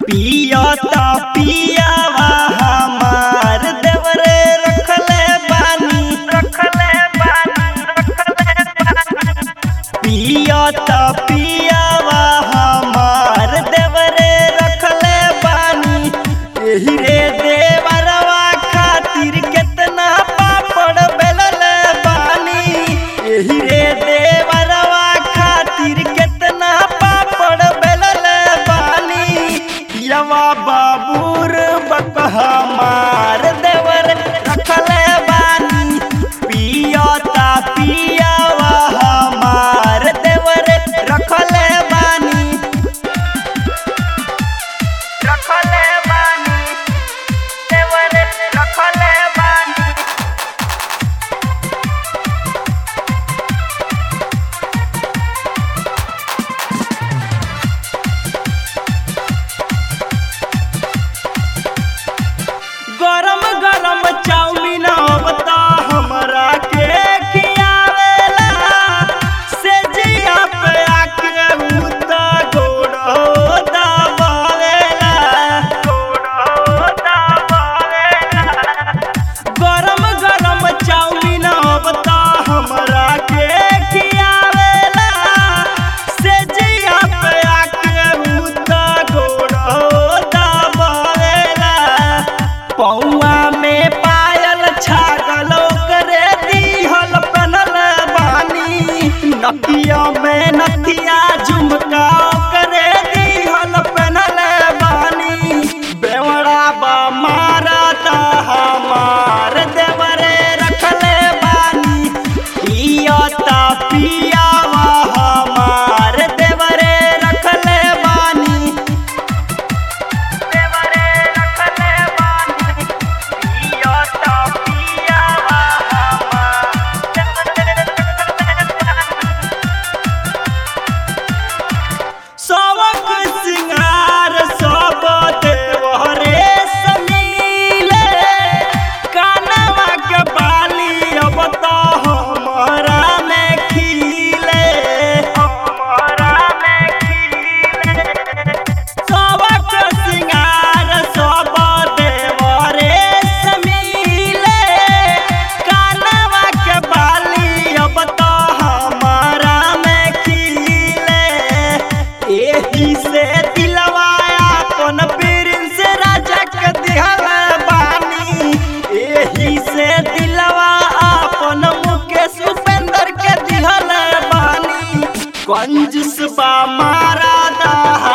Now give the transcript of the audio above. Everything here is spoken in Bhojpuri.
पियता पियावा हमार देवरे रखले बानी रखले बानी पियता पियावा हमार देवरे रखले बानी एही रे देवरवा खातिर केतना पापड़ बेलले बानी एही रे देवरवा खातिर केतना पापड़ बेलले बानी यवा बाबूर बक हमार देवर रखले बानी पियता पियावा हमार देवर रखले बानी रखले बानी देवर रखले बानी गरम गरम चाउमीन बता हमरा के खियावेला से जिया पे आके उता गोड़ो दबावेला गोड़ो दबावेला गरम गरम चाउमीन बता हमरा के खियावेला से जिया पे आके उता गोड़ो दबावेला पौआ में पायल छागल करे दीहल पनल बानी नकिया में नथिया झुमका करे दीहल पनल बानी बेवड़ा बा मारा ता हमार देवरे रखले बानी पियता पियावा हमार देवरे रखले बानी देवरे रखले बानी पियता पियावा सबक सिंगार सब देवरे समीले कानवा के बाली अब तो हमारा में खिले हमारा में खिले सबक सिंगार सब देवरे समीले कानवा के बाली अब तो हमारा में खिले एही से दिलवा अपन प्रिंस राजा के दिहल बानी एही से दिलवा अपन मुकेश उपेंद्र के दिहल बानी कंजूस बा मारा दा